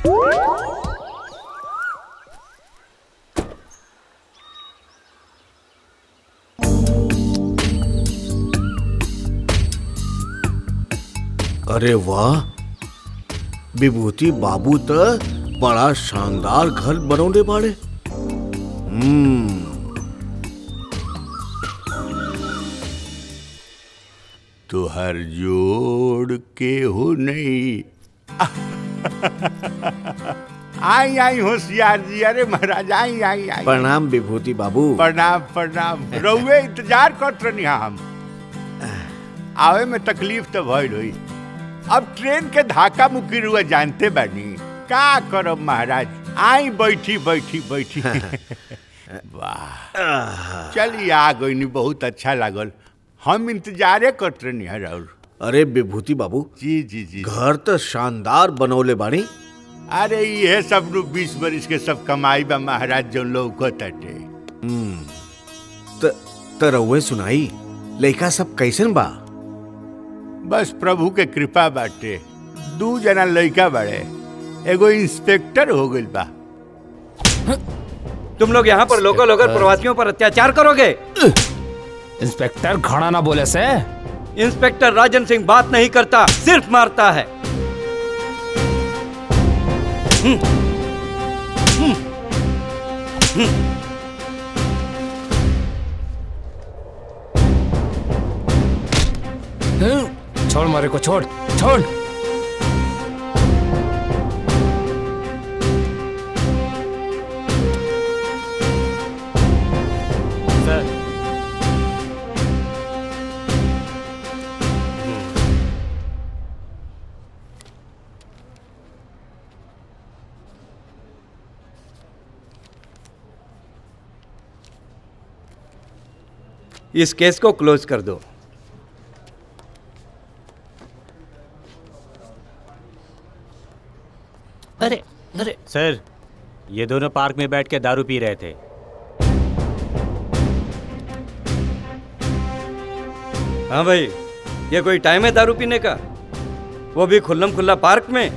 अरे वाह विभूति बाबू तो बड़ा शानदार घर बनौले बाड़े हम्म तुहर जोड़ के हो नहीं आई आई होशियार जी अरे महाराज आई आई आई प्रणाम विभूति बाबू प्रणाम प्रणाम रउए इंतजार करत रहनी हम आवे में तकलीफ तो भइल हुई अब ट्रेन के धाका मुक्की रुआ जानते बानी का करब महाराज आई बैठी बैठी बैठी वाह चलिए आ गई बहुत अच्छा लागल हम इंतजारे करत रहनी है और अरे विभूति बाबू जी जी जी घर तो शानदार बनौले बाड़ी अरे ये सब नु बीस बरिस के सब कमाई बा महाराज जो लोग तटे त त रउए सुनाई लइका सब कैसन बा बस प्रभु के कृपा बाटे दू जना लड़का बड़े एगो इंस्पेक्टर हो गइल बा तुम लोग यहाँ पर लोकल होकर प्रवासियों पर अत्याचार करोगे इंस्पेक्टर खड़ा ना बोले से इंस्पेक्टर राजन सिंह बात नहीं करता सिर्फ मारता है छोड़ मारे को छोड़ छोड़ सर इस केस को क्लोज कर दो अरे अरे सर ये दोनों पार्क में बैठ के दारू पी रहे थे हाँ भाई ये कोई टाइम है दारू पीने का वो भी खुल्लम खुल्ला पार्क में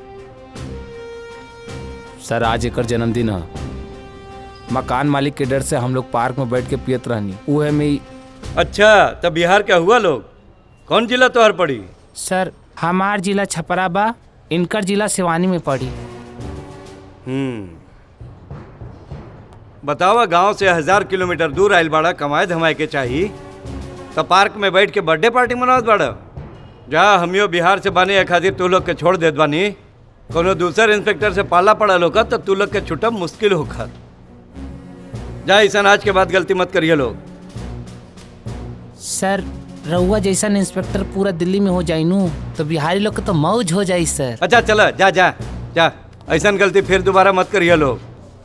सर आज एक जन्मदिन है मकान मालिक के डर से हम लोग पार्क में बैठ के पियत रहनी वो है मैं अच्छा तब बिहार क्या हुआ लोग कौन जिला तोहर पड़ी सर हमार जिला छपरा बा इनकर जिला सिवानी में पड़ी हम्म बतावा गांव से हजार किलोमीटर दूर आयल बाड़ा कमाए धमाए के चाहिए तो पार्क में बैठ के बर्थडे पार्टी मनावत बाड़ा जा हमियो बिहार से बानी एक खातिर तू लोग के छोड़ देत बानी कोनो दूसर इंस्पेक्टर से पाला पड़ा लोग तो तू लोग के छुटब मुश्किल होकर जा ऐसा आज के बाद गलती मत करिए लोग सर रउआ जैसा इंस्पेक्टर पूरा दिल्ली में हो जाई नू तो बिहारी लोग के तो मौज हो जाई सर अच्छा चला जा जा जा ऐसा गलती फिर दोबारा मत करिए लोग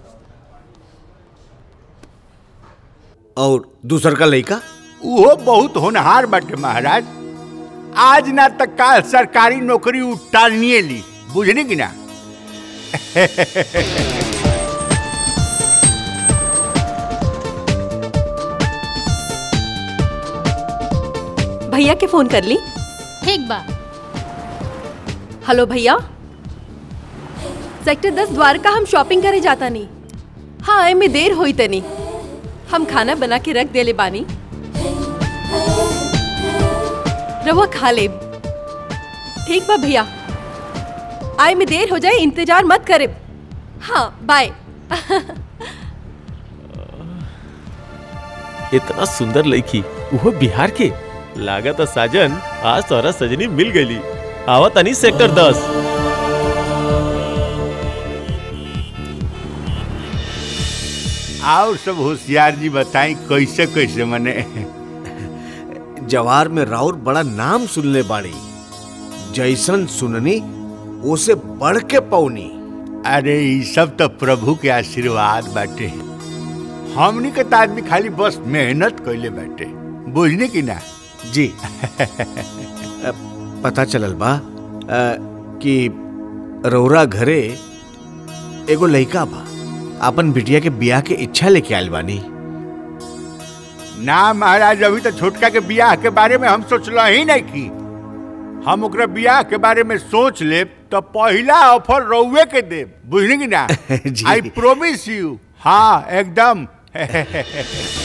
और दूसर का लइका वो बहुत होनहार बाटे महाराज आज ना तक काल सरकारी नौकरी उठानिए ली बुझनी कि ना भैया के फोन कर ली ठीक बा हेलो भैया सेक्टर दस द्वारका हम शॉपिंग करे जाता नहीं हाँ आए में देर हुई तनी हम खाना बना के रख देले बानी रवा खा ले ठीक बा भैया आए में देर हो जाए इंतजार मत करे हाँ बाय इतना सुंदर लड़की वो बिहार के लागत है साजन आज तोरा सजनी मिल गई आवा तनी सेक्टर दस और सब होशियार जी बताई कैसे कैसे मने जवार में राउर बड़ा नाम सुनले बाड़ी जैसन सुननी उसे बढ़ के पौनी अरे ये सब तो प्रभु के आशीर्वाद बाटे हमनी के तो आदमी खाली बस मेहनत कैले बाटे बुझने की ना जी अ, पता चलल बा अ, कि रौरा घरे एगो लइका बा अपन बिटिया के बियाह के इच्छा लेके आयल बानी ना महाराज अभी तो छोटका के बियाह के बारे में हम सोचल ही नहीं की हम ओकरा बियाह के बारे में सोच लेब तो पहला ऑफर रउए के देब बुझली कि ना जी। आई प्रोमिस यू हाँ एकदम